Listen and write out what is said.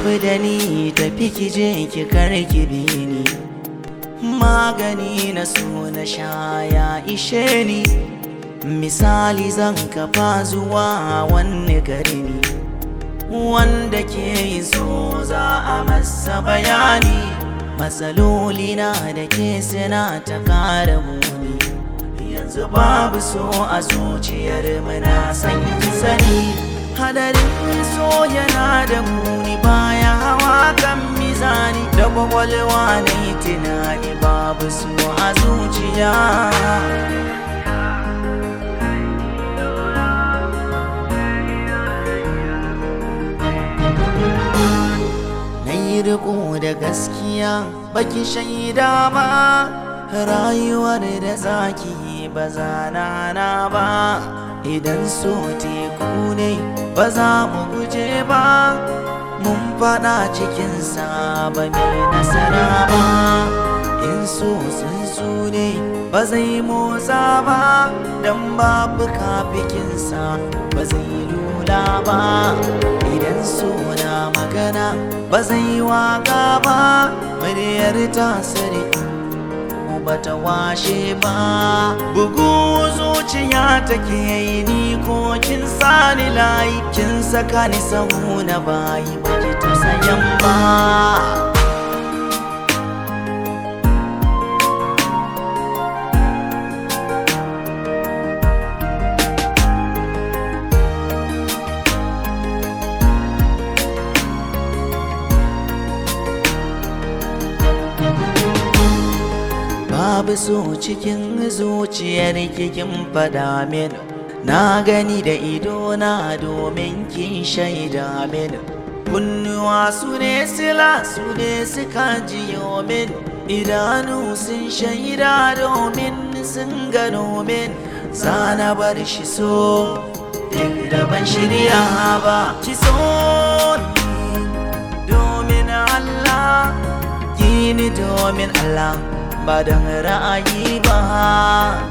rabu da ni tafi ki je ki karki bi ni magani na so na sha ya ishe ni misali zan kafa zuwa wani gari ne wanda ke so za a masa bayani matsaloli na da ke suna ta kara muni yanzu babu so a zuciyar muna san sani hadarin so yana da muni baya hawa kan mizani da kwakwalwa na yi tunani babu so a zuciya na yi riko da gaskiya baki shaida ba rayuwar da zaki ba za na ba idan so teku ne ba za mu guje ba mun fada cikinsa ba mai nasara ba in so tsuntsu ne ba zai motsa ba don babu kafikinsa ba zai lula ba idan so na magana ba zai waka ba muryar tasiri bata washe ba bugu zuciya take yi ni ko kin sani layi kin saka ni sahu na bayi baki ta sayan ba babu so cikin zuciyar kikin fada min na gani da ido na domin kin shaida min kunnuwa su ne sila su ne suka jiyo min idanu sun shaida domin sun gano min zana bar shi so duk da ban shirya ba ki so ni domin Allah ki ni domin Allah ba don ra'ayi ba